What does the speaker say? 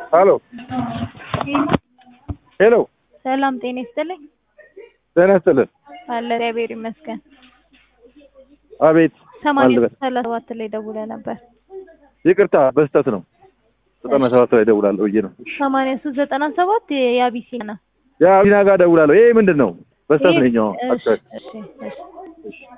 ሄሎ ሄሎ ሰላም ጤና ይስጥልኝ። ጤና ይስጥልን። አለ እግዚአብሔር ይመስገን። አቤት ሰማንያ አልበል። ሰላሳ ሰባት ላይ ደውለህ ነበር። ይቅርታ በስተት ነው። ዘጠና ሰባት ላይ ደውላለሁ ብዬ ነው። እሺ። ሰማንያ ሶስት ዘጠና ሰባት የአቢሲና ነው። ያ ቢና ጋር ደውላለሁ። ይሄ ምንድን ነው? በስተት ይሄ- ነኝ። አዎ፣ እሺ፣ አጥተህ እሺ፣ እሺ።